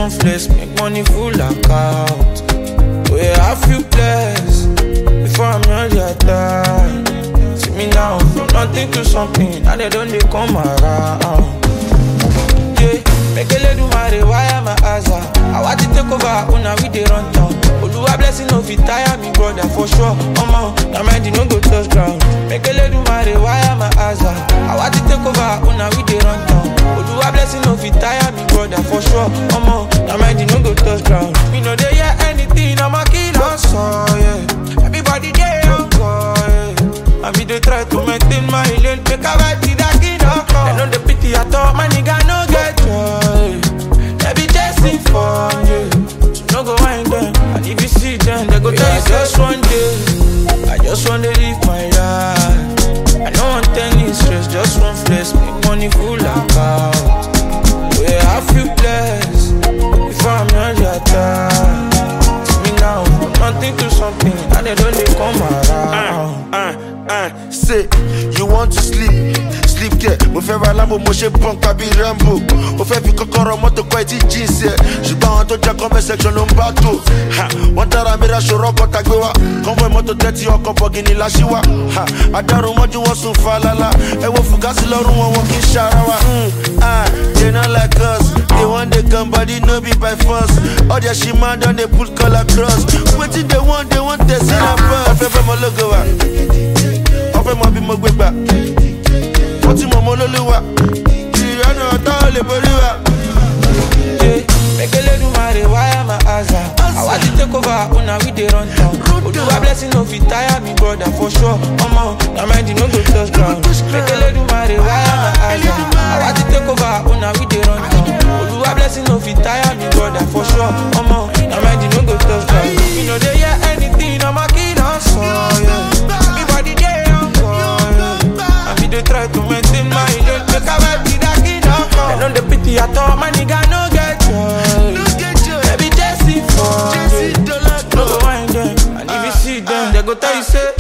one flex, make money full account. Oh yeah, I feel blessed before I'm not your time. See me now, from nothing to something, now they don't they come around. Yeah, make a little marry, why am I asa? I want to take over, una we dey run town. Oluwa blessing no fit tire me, brother, for sure. Omo, na mind no go touch ground. Make a little marry, why am I asa? I want to take over, una we dey run town. Oluwa blessing no fit tire me, brother, for sure. Omo, na mind no go touch ground. Me no dey hear anything, I'm a killer, so yeah. Everybody dey on call, yeah. I be dey try to maintain my lane, make I vibe to that kid of They know the pity I thought, my nigga no get joy. They be chasing for yeah. So no go wind them, and if you see them, they go tell you just one day. I just wanna live my life. I don't want any stress, just one flex, make money full account. Where I feel blessed, before I'm not your time. See me now, from nothing to something, and they don't they come around. uh, uh, say you want to sleep sleep there mo fẹ́ ra lambo mo ṣe punk tàbí rambo mo fẹ́ fi kọ́kọ́rọ́ mọ́tò kọ́ etí jeans ẹ̀ ṣùgbọ́n àwọn tó jẹ́ comment section ló ń bá tó Ha, wọ́n dára mi ra ṣòro ọkọ̀ tàgbé wa convoy mọ́tò tẹ́tí ọkọ̀ bọ̀gìnì láṣíwá adarun mọ́jú wọn sùn falala ẹ wo fùgásì lọ́rùn wọn wọn kì í ṣara wa. Mm, ah, they not like us they wan dey come body no be by force all their shima don dey put color cross wetin they want they want tẹ̀sí na bus. ọ̀fẹ́ fẹ́ mọ lógo wa ọ̀fẹ́ mọ bí mo gbé gbà wọ́n ti mọ̀ mọ́ lólúwa ìrìnàjò ọ̀tá ò lè borí wa. Yeah, make a little marry, why am I asa? I want to take over, una we dey run town. Oluwa blessing no fit tire me, brother, for sure. Omo, na mind no go touch ground. Make a little marry, why am I asa? I want to take over, una we dey run town. Oluwa blessing no fit tire me, brother, for sure. Omo, na mind no go touch ground. You know they hear anything, I'm a killer, so yeah. Everybody dey on call, yeah. And me dey try to maintain my lane, make I vibe with that kid of They know the pity I thought, my nigga no get joy. Baby, Jesse for Jesse No go wind them, and if you see them, they go tell you say